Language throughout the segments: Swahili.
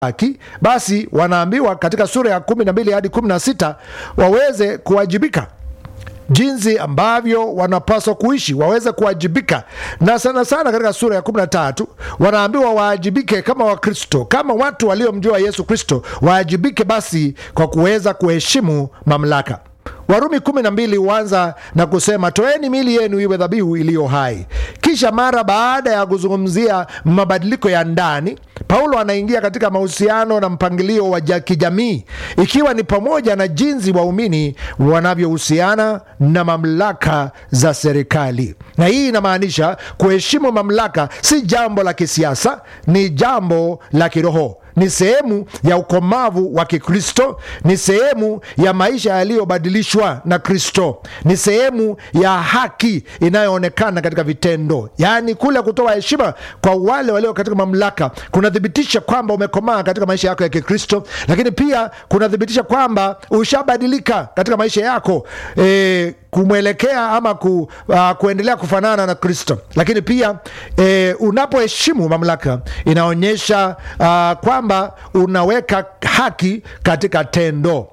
haki basi wanaambiwa katika sura ya kumi na mbili hadi kumi na sita waweze kuwajibika jinsi ambavyo wanapaswa kuishi waweze kuwajibika na sana sana katika sura ya 13 wanaambiwa waajibike kama wakristo kama watu waliomjua yesu kristo waajibike basi kwa kuweza kuheshimu mamlaka warumi 12 huanza na kusema toeni mili yenu iwe dhabihu iliyo hai kisha mara baada ya kuzungumzia mabadiliko ya ndani paulo anaingia katika mahusiano na mpangilio wa ja- kijamii ikiwa ni pamoja na jinsi waumini wanavyohusiana na mamlaka za serikali na hii inamaanisha kuheshimu mamlaka si jambo la kisiasa ni jambo la kiroho ni sehemu ya ukomavu wa kikristo ni sehemu ya maisha yaliyobadilishwa na kristo ni sehemu ya haki inayoonekana katika vitendo yaani kule kutoa heshima kwa wale walio katika mamlaka kunathibitisha kwamba umekomaa katika maisha yako ya kikristo lakini pia kunathibitisha kwamba ushabadilika katika maisha yako e, kumwelekea ama ku, uh, kuendelea kufanana na kristo lakini pia e, unapoheshimu mamlaka inaonyesha uh, kwamba unaweka haki katika tendo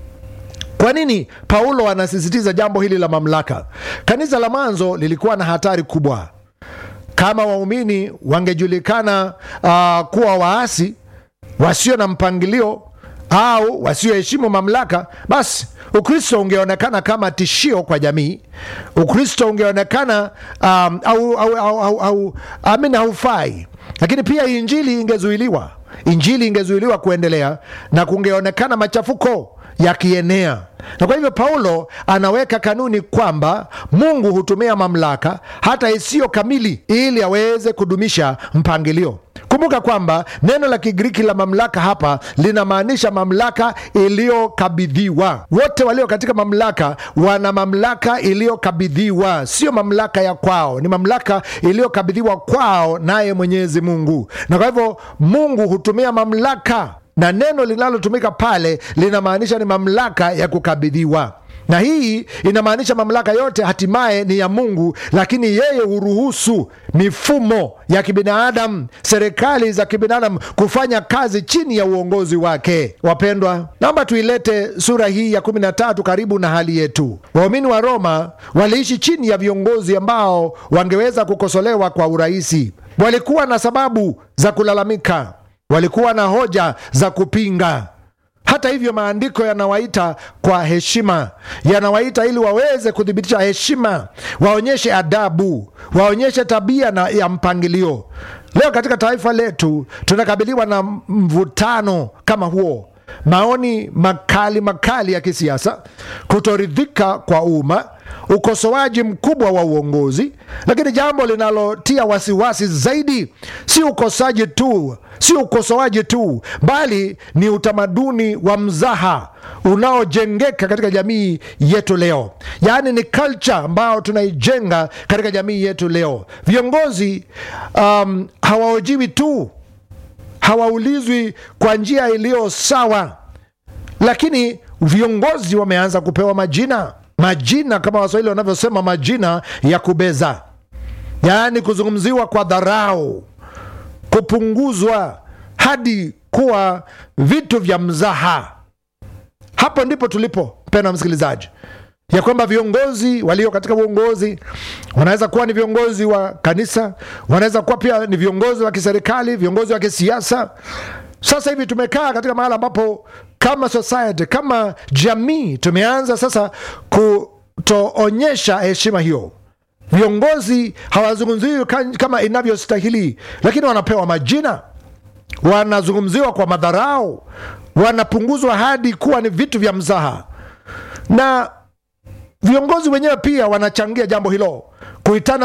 kwa nini paulo anasisitiza jambo hili la mamlaka kanisa la mwanzo lilikuwa na hatari kubwa kama waumini wangejulikana uh, kuwa waasi wasio na mpangilio au wasioheshimu mamlaka basi ukristo ungeonekana kama tishio kwa jamii ukristo ungeonekana um, au, au, au, au, au amin haufai lakini pia injili ingezuiliwa injili ingezuiliwa kuendelea na kungeonekana machafuko yakienea na kwa hivyo paulo anaweka kanuni kwamba mungu hutumia mamlaka hata isiyo kamili ili aweze kudumisha mpangilio kumbuka kwamba neno la kigiriki la mamlaka hapa linamaanisha mamlaka iliyokabidhiwa wote walio katika mamlaka wana mamlaka iliyokabidhiwa sio mamlaka ya kwao ni mamlaka iliyokabidhiwa kwao naye mwenyezi mungu na kwa hivyo mungu hutumia mamlaka na neno linalotumika pale linamaanisha ni mamlaka ya kukabidhiwa na hii inamaanisha mamlaka yote hatimaye ni ya mungu lakini yeye huruhusu mifumo ya kibinadamu serikali za kibinadamu kufanya kazi chini ya uongozi wake wapendwa naomba tuilete sura hii ya 13 karibu na hali yetu waumini wa roma waliishi chini ya viongozi ambao wangeweza kukosolewa kwa urahisi walikuwa na sababu za kulalamika walikuwa na hoja za kupinga hata hivyo maandiko yanawaita kwa heshima yanawaita ili waweze kuthibitisha heshima waonyeshe adabu waonyeshe tabia na ya mpangilio leo katika taifa letu tunakabiliwa na mvutano kama huo maoni makali makali ya kisiasa kutoridhika kwa umma ukosoaji mkubwa wa uongozi lakini jambo linalotia wasiwasi zaidi si ukosaji tu si ukosoaji tu bali ni utamaduni wa mzaha unaojengeka katika jamii yetu leo yaani ni culture ambayo tunaijenga katika jamii yetu leo viongozi um, hawaojiwi tu hawaulizwi kwa njia iliyo sawa lakini viongozi wameanza kupewa majina majina kama waswahili wanavyosema majina ya kubeza yaani kuzungumziwa kwa dharau kupunguzwa hadi kuwa vitu vya mzaha hapo ndipo tulipo mpendwa msikilizaji ya kwamba viongozi walio katika uongozi wanaweza kuwa ni viongozi wa kanisa wanaweza kuwa pia ni viongozi wa kiserikali viongozi wa kisiasa sasa hivi tumekaa katika mahala ambapo kama society kama jamii tumeanza sasa kutoonyesha heshima hiyo viongozi hawazungumziwi kama inavyostahili lakini wanapewa majina wanazungumziwa kwa madharau wanapunguzwa hadi kuwa ni vitu vya mzaha na viongozi wenyewe pia wanachangia jambo hilo kuitana